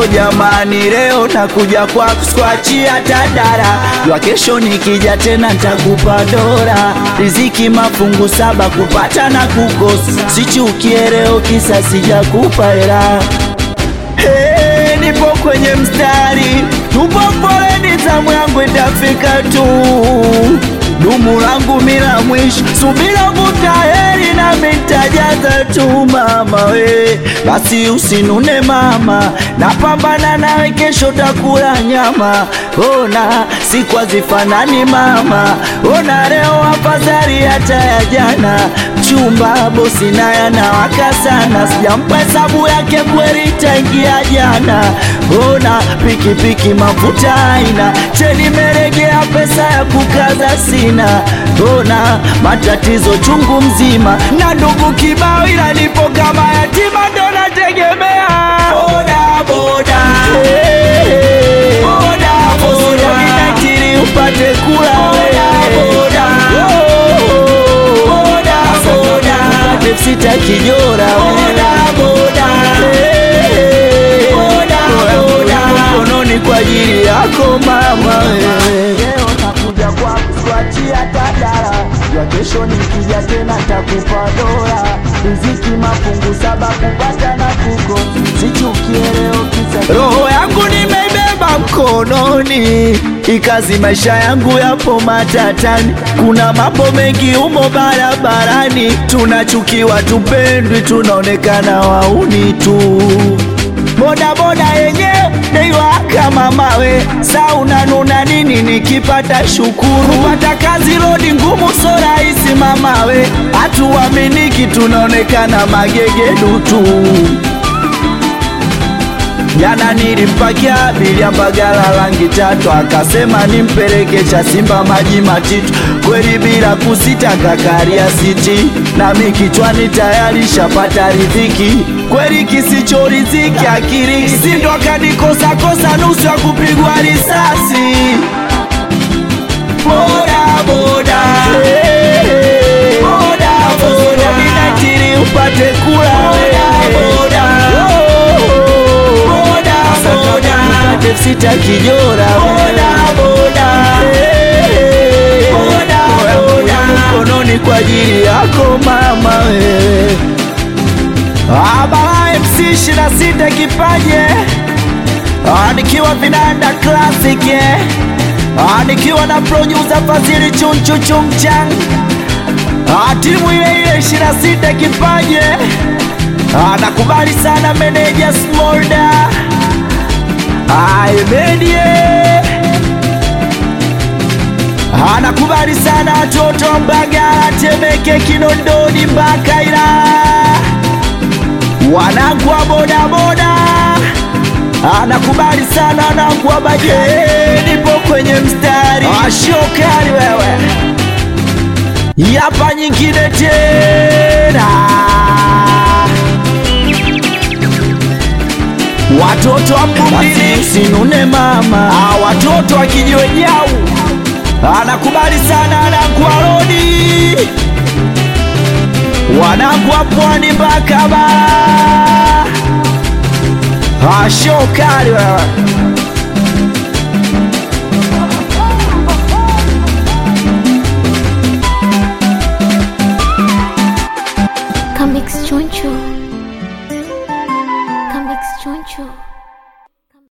o jamani, leo nakuja kwa kuskwachia tadara, jua kesho nikija tena ntakupa dora. Riziki mafungu saba, kupata na kukosa, sichukie leo kisa sijakupa hela. Hey, nipo kwenye mstari, tupo foleni, zamu yangu itafika tu. Dumu langu mila mwisho, subira vuta heri na mitajaza tu mama we, basi usinune mama, napambana nawe, kesho takula nyama. Ona siku hazifanani mama, ona leo afadhali hata ya jana. Chumba bosi naye anawaka sana, sijampa hesabu yake kweli tangia jana. Ona pikipiki mafuta aina, cheni meregea, pesa ya kukaza sina. Ona matatizo chungu mzima, na ndugu kibao, ila nipo kama yatima, ndo nategemea boda boda boda boda, ninatiri upate kula boda boda boda, upate sita kijora boda boda boda mkononi kwa ajili yako mama wewe. Leo nakuja kwa kuswachia tadara, ya kesho nikija tena takupa dola. Riziki mafungu saba, kupata na kuko, sichukie leo kisa roho yangu nimeibeba mkononi, ikazi maisha yangu yapo matatani, kuna mambo mengi umo barabarani, tunachukiwa, tupendwi, tunaonekana wauni tu boda boda yenyewe deiwaka mamawe, sa unanuna nini? Nikipata shukuru, pata kazi rodi ngumu, so rahisi mamawe, hatuaminiki, tunaonekana magegedu tu. Jana nilimpakia abiria Mbagala rangi tatu, akasema nimpeleke cha Simba maji matitu, kweli bila kusita kakaria siti, nami kichwani tayari shapata riziki, kweli kisicho riziki akiri sindo akanikosa kosa nusu ya kupigwa risasi. Boda boda boda boda, ninatiri upate kula boda boda boda boda sita kijora boda boda boda boda mkononi kwa ajili yako mama wewe. Abala MC shina sita kipaje Ah, nikiwa vinanda classic eh. Ah, nikiwa na producer Fazili chunchu chumchang Ah, timu ile ile shina sita kipaje Ah, nakubali sana meneja Smolda Aimedie anakubali sana watoto wa Mbagala, Temeke, Kinondoni mpaka Ilala, wanangu wa bodaboda anakubali sana wanangu wa bajaji, nipo kwenye mstari ashokali wewe, yapa nyingine tena watoto wa Mbumbili sinune mama, ah, watoto wa kijiwe jau anakubali sana wanangu wa rodi, wanangu wa pwani mpaka bara, ashokali wewe Comics Choncho. Comics Choncho.